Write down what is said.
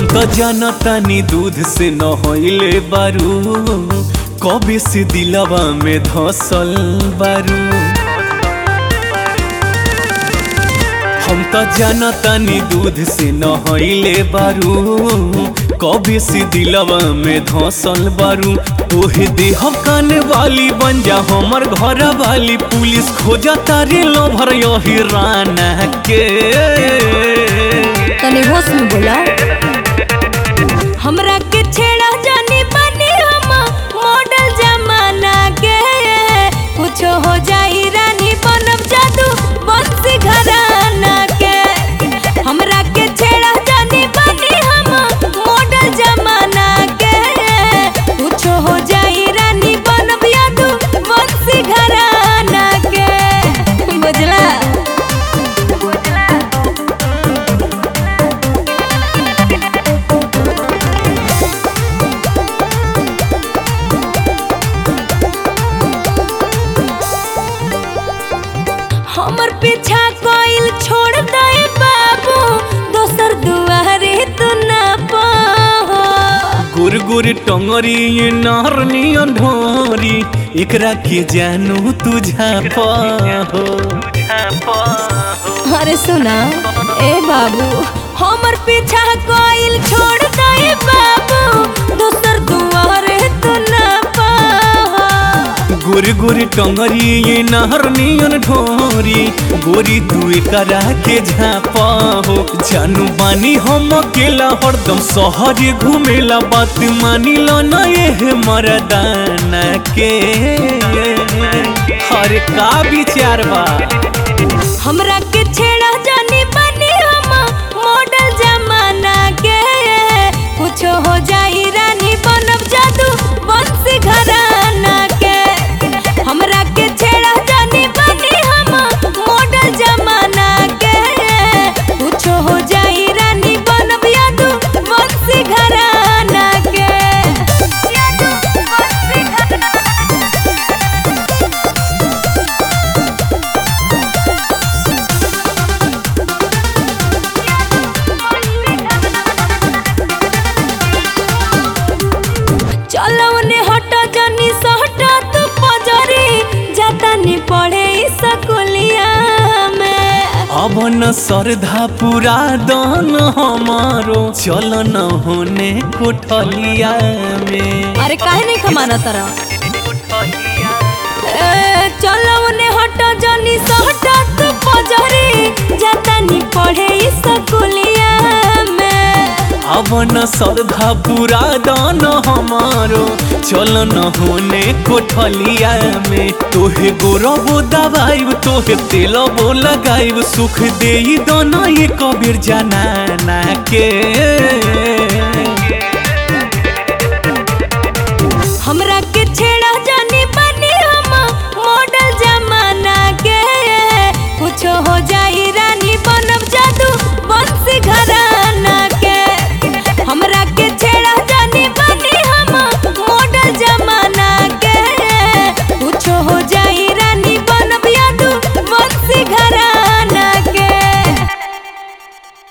हम तो जानतानी दूध से नहइले बारू कबे से दिलवा में धसल बारू हम तो जानतानी दूध से नहइले बारू कबे से दिलवा में धसल बारू तोहे देह कान वाली बन जा हमर घर वाली पुलिस खोजा तारे लभर यही राना के तने होश में बोला हमरा के छेड़ा जानी बनी हम मॉडल जमाना के कुछ हो जाई रानी बनब जादू बंसी घराना के हमरा के छेड़ा जानी बनी हम मॉडल जमाना के कुछ हो जाई रानी बनब जादू बंसी घराना के बुझला हमर पीछा कोइल छोड़ दे बाबू दोसर दुआरे तू ना पाहो गुर गुर टंगरी ये नारनियन ढोरी एकरा के जानू तुझा पाहो अरे सुना ए बाबू हमर पीछा कोइल छोड़ दे बाबू दोसर दुआरे तू ना पाहो गुर गुर टंगरी ये नारनियन ढोरी गोरी तू एकरा के झापा हो जानू बानी हम अकेला हरदम शहर घूमेला बात मानी लो न ये मरदाना के हर का विचार बा हमरा के छेड़ा जानी बनी हम मॉडल जमाना के कुछ हो जाई रानी बनब जादू बंसी घराना के हमरा के छेड़ा जानी बनी हम मॉडल जमाना के कुछ हो जाई रानी बनब जादू बंसी घराना के जादू बंसी घराना चलो ने हट जनी सहटा तू पजरी जाता नी पढ़े स्कूलिया में अब न श्रद्धा पूरा दान हमारो चल न होने कोठलिया में अरे काहे नहीं खमाना तरह चलो ने हट जनी सहटा तू पजरी जाता नी पढ़े स्कूलिया में अब न श्रद्धा पूरा दान हमारो चल न होने कोठलिया में तोहे गोरबो दबाइब तोहे तेलबो लगाइब सुख दे दाना ये कबीर जाना के